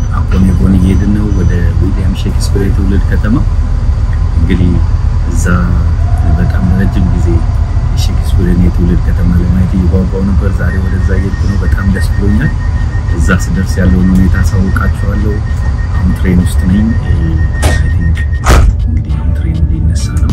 አፖኔቦን እየሄድን ነው ወደ ዊሊያም ሼክስፒር የትውልድ ከተማ። እንግዲህ እዛ በጣም ረጅም ጊዜ ሼክስፒርን የትውልድ ከተማ ለማየት እየጓጓው ነበር። ዛሬ ወደዛ እየሄድኩ ነው። በጣም ደስ ብሎኛል። እዛ ስደርስ ያለውን ሁኔታ አሳውቃችኋለሁ። አሁን ትሬን ውስጥ ነኝ። አይ ቲንክ እንግዲህ አሁን ትሬኑ ሊነሳ ነው።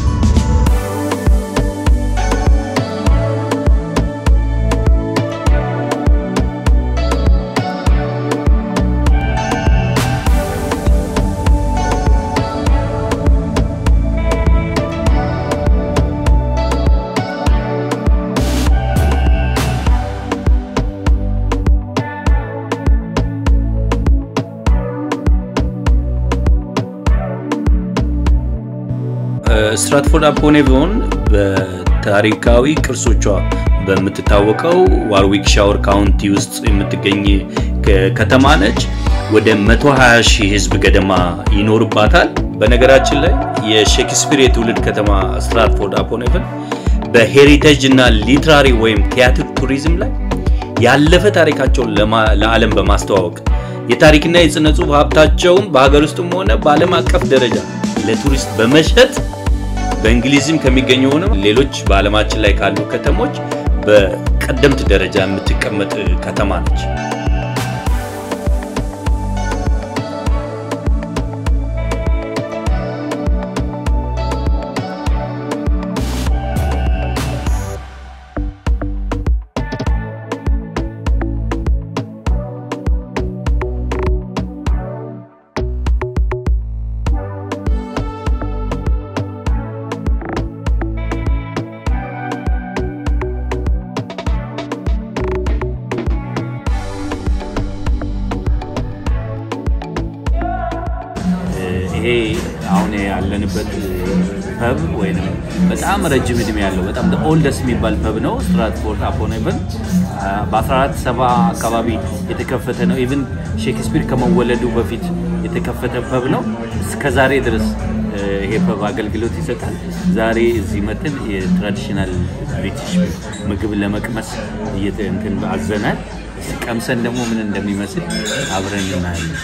ስትራትፎርድ አፖን ኤቮን በታሪካዊ ቅርሶቿ በምትታወቀው ዋርዊክ ሻወር ካውንቲ ውስጥ የምትገኝ ከተማ ነች። ወደ 120 ሺህ ህዝብ ገደማ ይኖርባታል። በነገራችን ላይ የሼክስፒር የትውልድ ከተማ ስትራትፎርድ አፖን ኤቨን በሄሪቴጅ እና ሊትራሪ ወይም ቲያትር ቱሪዝም ላይ ያለፈ ታሪካቸውን ለዓለም በማስተዋወቅ የታሪክና የጽነ ጽሑፍ ሀብታቸውን በሀገር ውስጥም ሆነ በዓለም አቀፍ ደረጃ ለቱሪስት በመሸጥ በእንግሊዝም ከሚገኙ ሆነ ሌሎች በዓለማችን ላይ ካሉ ከተሞች በቀደምት ደረጃ የምትቀመጥ ከተማ ነች። ይሄ አሁን ያለንበት ፐብ ወይም በጣም ረጅም እድሜ ያለው በጣም ኦልደስ የሚባል ፐብ ነው። ስትራትፎርድ አፖን ኤቨን በ1470 አካባቢ የተከፈተ ነው። ኢቭን ሼክስፒር ከመወለዱ በፊት የተከፈተ ፐብ ነው። እስከ ዛሬ ድረስ ይሄ ፐብ አገልግሎት ይሰጣል። ዛሬ እዚህ መትን የትራዲሽናል ብሪቲሽ ምግብ ለመቅመስ እንትን አዘናል። ቀምሰን ደግሞ ምን እንደሚመስል አብረን እናያለን።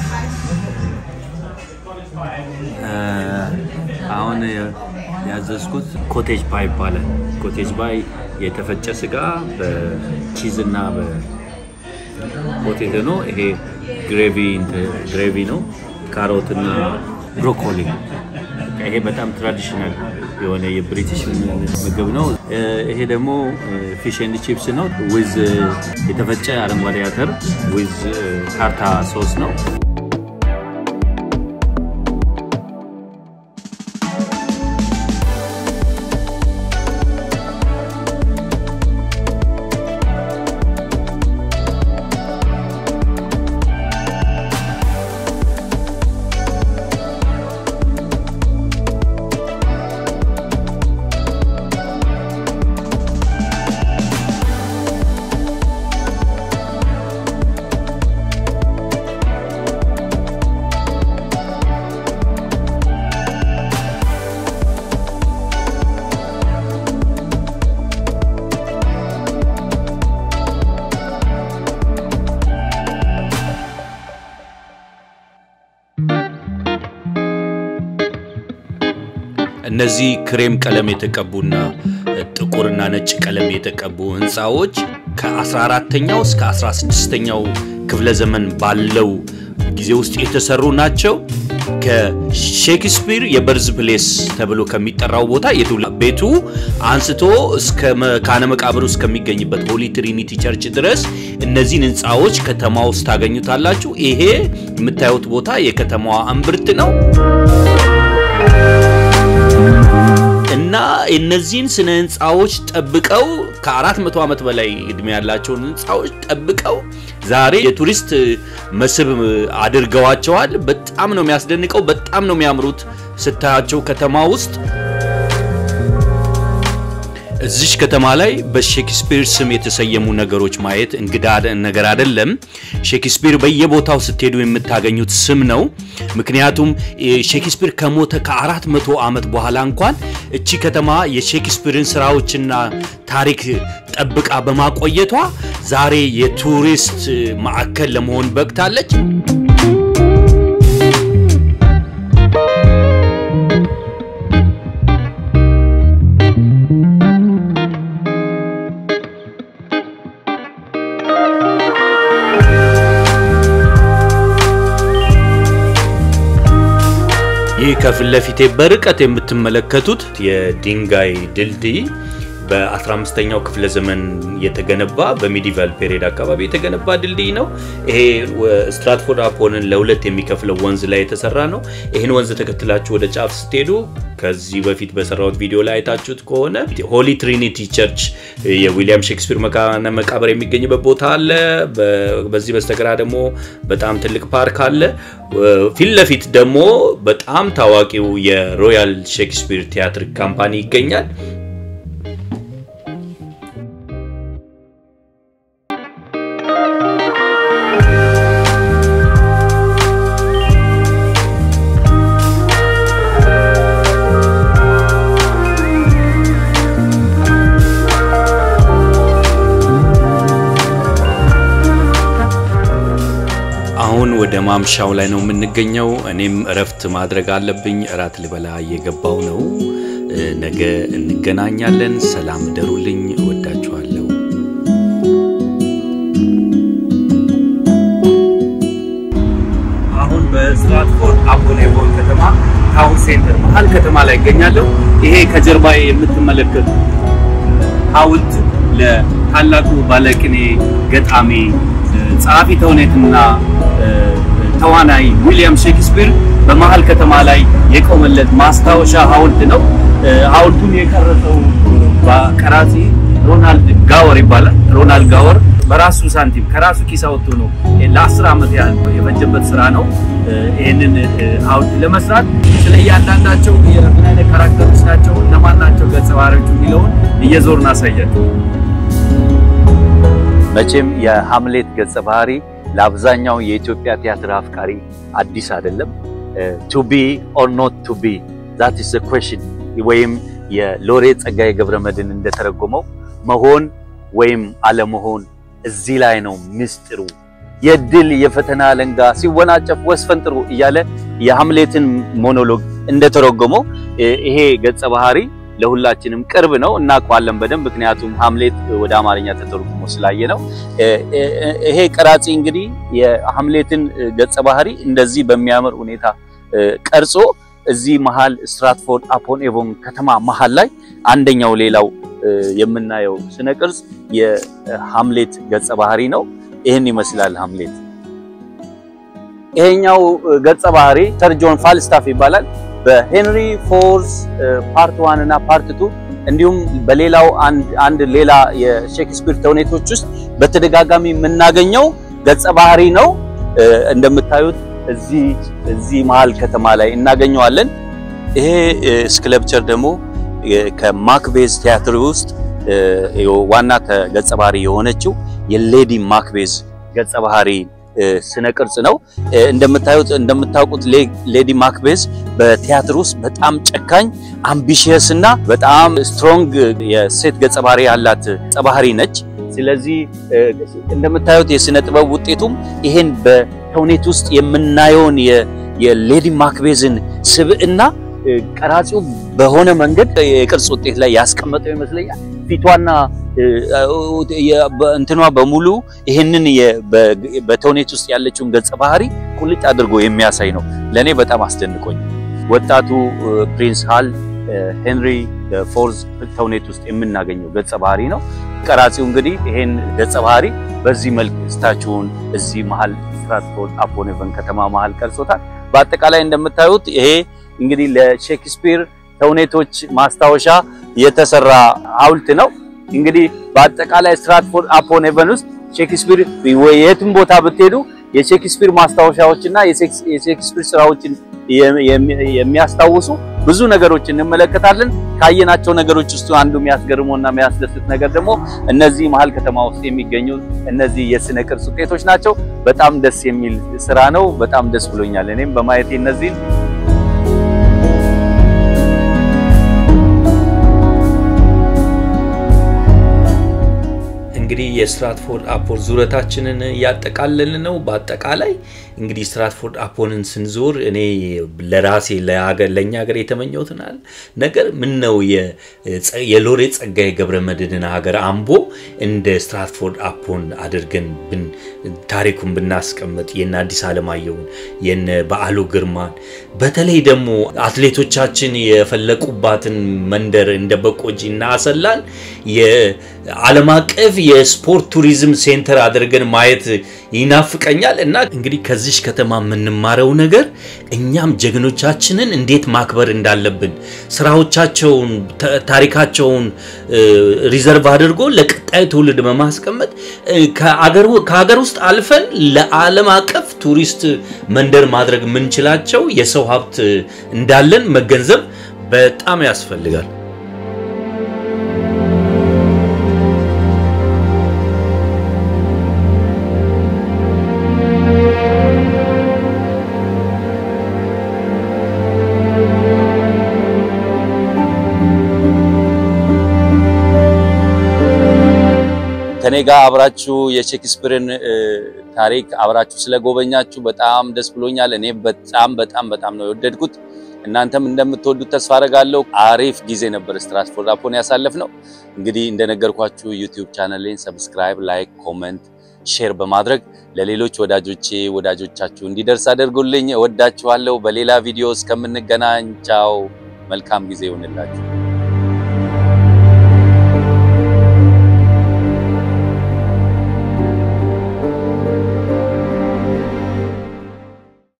አሁን ያዘዝኩት ኮቴጅ ፓይ ይባላል። ኮቴጅ ፓይ የተፈጨ ስጋ በቺዝ እና በፖቴቶ ነው። ይሄ ግሬቪ ነው። ካሮት እና ብሮኮሊ። ይሄ በጣም ትራዲሽናል የሆነ የብሪቲሽ ምግብ ነው። ይሄ ደግሞ ፊሽ ኤንድ ቺፕስ ነው። ዊዝ የተፈጨ አረንጓዴ አተር ዊዝ ካርታ ሶስ ነው። እነዚህ ክሬም ቀለም የተቀቡና ጥቁርና ነጭ ቀለም የተቀቡ ህንፃዎች ከ14ተኛው እስከ 16ተኛው ክፍለ ዘመን ባለው ጊዜ ውስጥ የተሰሩ ናቸው። ከሼክስፒር የበርዝ ፕሌስ ተብሎ ከሚጠራው ቦታ የትውልድ ቤቱ አንስቶ እስከ መካነ መቃብር እስከሚገኝበት ሆሊ ትሪኒቲ ቸርች ድረስ እነዚህን ህንፃዎች ከተማ ውስጥ ታገኙታላችሁ። ይሄ የምታዩት ቦታ የከተማዋ እምብርት ነው። እና እነዚህን ስነ ህንፃዎች ጠብቀው ከ400 ዓመት በላይ እድሜ ያላቸውን ህንፃዎች ጠብቀው ዛሬ የቱሪስት መስህብ አድርገዋቸዋል። በጣም ነው የሚያስደንቀው። በጣም ነው የሚያምሩት ስታያቸው ከተማ ውስጥ እዚች ከተማ ላይ በሼክስፒር ስም የተሰየሙ ነገሮች ማየት እንግዳ ነገር አይደለም። ሼክስፒር በየቦታው ስትሄዱ የምታገኙት ስም ነው። ምክንያቱም ሼክስፒር ከሞተ ከአራት መቶ ዓመት በኋላ እንኳን እቺ ከተማ የሼክስፒርን ስራዎችና ታሪክ ጠብቃ በማቆየቷ ዛሬ የቱሪስት ማዕከል ለመሆን በቅታለች። ይህ ከፊት ለፊቴ በርቀት የምትመለከቱት የድንጋይ ድልድይ በ15ኛው ክፍለ ዘመን የተገነባ በሚዲቫል ፔሪድ አካባቢ የተገነባ ድልድይ ነው። ይሄ ስትራትፎርድ አፖንን ለሁለት የሚከፍለው ወንዝ ላይ የተሰራ ነው። ይህን ወንዝ ተከትላችሁ ወደ ጫፍ ስትሄዱ ከዚህ በፊት በሰራሁት ቪዲዮ ላይ አይታችሁት ከሆነ ሆሊ ትሪኒቲ ቸርች የዊሊያም ሼክስፒር መካነ መቃብር የሚገኝበት ቦታ አለ። በዚህ በስተግራ ደግሞ በጣም ትልቅ ፓርክ አለ። ፊት ለፊት ደግሞ በጣም ታዋቂው የሮያል ሼክስፒር ቲያትር ካምፓኒ ይገኛል። አሁን ወደ ማምሻው ላይ ነው የምንገኘው። እኔም እረፍት ማድረግ አለብኝ። እራት ልበላ እየገባው ነው። ነገ እንገናኛለን። ሰላም እደሩልኝ። እወዳችኋለሁ። አሁን በስትራትፎርድ አፖኔቦል ከተማ ታውን ሴንተር መሀል ከተማ ላይ ይገኛለሁ። ይሄ ከጀርባ የምትመለከቱ ሐውልት ለታላቁ ባለቅኔ ገጣሚ ጸሐፊ ተውኔትና ተዋናይ ዊሊያም ሼክስፒር በመሀል ከተማ ላይ የቆመለት ማስታወሻ ሐውልት ነው። ሐውልቱን የቀረጸው ቀራጺ ሮናልድ ጋወር ይባላል። ሮናልድ ጋወር በራሱ ሳንቲም ከራሱ ኪስ አውጥቶ ነው ለአስር ዓመት ያህል የፈጀበት ስራ ነው። ይህንን ሐውልት ለመስራት ስለ እያንዳንዳቸው የምን አይነት ካራክተሮች ናቸው፣ እነማን ናቸው ገጸ ባህሪዎቹ የሚለውን እየዞርን አሳያቸው። መቼም የሃምሌት ገጸ ባህሪ ለአብዛኛው የኢትዮጵያ ቲያትር አፍቃሪ አዲስ አይደለም። ቱ ቢ ኦር ኖት ቱ ቢ ዛት ኢዝ ዘ ኩዌስችን ወይም የሎሬት ጸጋዬ ገብረመድህን እንደተረጎመው መሆን ወይም አለመሆን እዚህ ላይ ነው ምስጢሩ። የድል የፈተና አለንጋ ሲወናጨፍ ወስፈንጥሩ እያለ የሃምሌትን ሞኖሎግ እንደተረጎመው ይሄ ገጸ ባህሪ ለሁላችንም ቅርብ ነው፣ እናውቀዋለን በደንብ ምክንያቱም ሃምሌት ወደ አማርኛ ተተርጉሞ ስላየ ነው። ይሄ ቀራጺ እንግዲህ የሃምሌትን ገጸ ባህሪ እንደዚህ በሚያምር ሁኔታ ቀርጾ እዚህ መሃል ስትራትፎርድ አፖን ኤቮን ከተማ መሃል ላይ አንደኛው ሌላው የምናየው ስነ ቅርጽ የሃምሌት ገጸ ባህሪ ነው። ይህን ይመስላል ሃምሌት። ይሄኛው ገጸ ባህሪ ሰር ጆን ፋልስታፍ ይባላል። በሄንሪ ፎርስ ፓርት ዋን እና ፓርት ቱ እንዲሁም በሌላው አንድ ሌላ የሼክስፒር ተውኔቶች ውስጥ በተደጋጋሚ የምናገኘው ገጸ ባህሪ ነው። እንደምታዩት እዚህ እዚህ መሃል ከተማ ላይ እናገኘዋለን። ይሄ ስክለፕቸር ደግሞ ከማክቤዝ ቲያትር ውስጥ ዋና ገጸ ባህሪ የሆነችው የሌዲ ማክቤዝ ገጸ ባህሪ ስነ ቅርጽ ነው። እንደምታዩት እንደምታውቁት ሌዲ ማክቤዝ በቲያትር ውስጥ በጣም ጨካኝ አምቢሽየስ እና በጣም ስትሮንግ የሴት ገጸ ባህሪ ያላት ገጸ ባህሪ ነች። ስለዚህ እንደምታዩት የስነ ጥበብ ውጤቱም ይሄን በተውኔት ውስጥ የምናየውን የሌዲ ማክቤዝን ስብዕና ቀራጺው በሆነ መንገድ የቅርጽ ውጤት ላይ ያስቀመጠው ይመስለኛል። ፊቷና እንትኗ በሙሉ ይህንን በተውኔት ውስጥ ያለችውን ገጸ ባህሪ ቁልጭ አድርጎ የሚያሳይ ነው። ለእኔ በጣም አስደንቆኝ። ወጣቱ ፕሪንስ ሃል ሄንሪ ፎርዝ ተውኔት ውስጥ የምናገኘው ገጸ ባህሪ ነው። ቀራጺው እንግዲህ ይሄን ገጸ ባህሪ በዚህ መልክ ስታችሁን እዚህ መሀል ስትራትፎርድ አፖን ኤቨን ከተማ መሀል ቀርጾታል። በአጠቃላይ እንደምታዩት ይሄ እንግዲህ ለሼክስፒር ተውኔቶች ማስታወሻ የተሰራ ሐውልት ነው። እንግዲህ በአጠቃላይ ስትራትፎርድ አፖን ኤቨን ውስጥ ሼክስፒር የትም ቦታ ብትሄዱ የሼክስፒር ማስታወሻዎችና የሼክስፒር ስራዎችን የሚያስታውሱ ብዙ ነገሮች እንመለከታለን። ካየናቸው ነገሮች ውስጥ አንዱ የሚያስገርመውና የሚያስደስት ነገር ደግሞ እነዚህ መሀል ከተማ ውስጥ የሚገኙ እነዚህ የስነ ቅርጽ ውጤቶች ናቸው። በጣም ደስ የሚል ስራ ነው። በጣም ደስ ብሎኛል እኔም በማየቴ እነዚህን እንግዲህ የስትራትፎርድ አፖን ዙረታችንን እያጠቃለል ነው። በአጠቃላይ እንግዲህ ስትራትፎርድ አፖንን ስንዞር እኔ ለራሴ ለእኛ ሀገር የተመኘሁትናል ነገር ምን ነው የሎሬት ጸጋዬ ገብረ መድኅንን ሀገር አምቦ እንደ ስትራትፎርድ አፖን አድርገን ታሪኩን ብናስቀምጥ የነ አዲስ አለማየሁን የነ በዓሉ ግርማን በተለይ ደግሞ አትሌቶቻችን የፈለቁባትን መንደር እንደ በቆጂ እና አሰላን የዓለም አቀፍ የስፖርት ቱሪዝም ሴንተር አድርገን ማየት ይናፍቀኛል እና እንግዲህ ከዚሽ ከተማ የምንማረው ነገር እኛም ጀግኖቻችንን እንዴት ማክበር እንዳለብን ስራዎቻቸውን፣ ታሪካቸውን ሪዘርቭ አድርጎ ለቀጣይ ትውልድ በማስቀመጥ ከሀገር ውስጥ አልፈን ለዓለም አቀፍ ቱሪስት መንደር ማድረግ የምንችላቸው የሰው ሀብት እንዳለን መገንዘብ በጣም ያስፈልጋል። ከኔ ጋር አብራችሁ የሼክስፒርን ታሪክ አብራችሁ ስለጎበኛችሁ በጣም ደስ ብሎኛል። እኔ በጣም በጣም በጣም ነው የወደድኩት። እናንተም እንደምትወዱት ተስፋ አደርጋለሁ። አሪፍ ጊዜ ነበር ስትራትፎርድ አፖን ያሳለፍነው። እንግዲህ እንደነገርኳችሁ ዩቲዩብ ቻናሌን ሰብስክራይብ፣ ላይክ፣ ኮመንት፣ ሼር በማድረግ ለሌሎች ወዳጆቼ ወዳጆቻችሁ እንዲደርስ አድርጉልኝ። እወዳችኋለሁ። በሌላ ቪዲዮ እስከምንገናኝ ቻው። መልካም ጊዜ ይሁንላችሁ።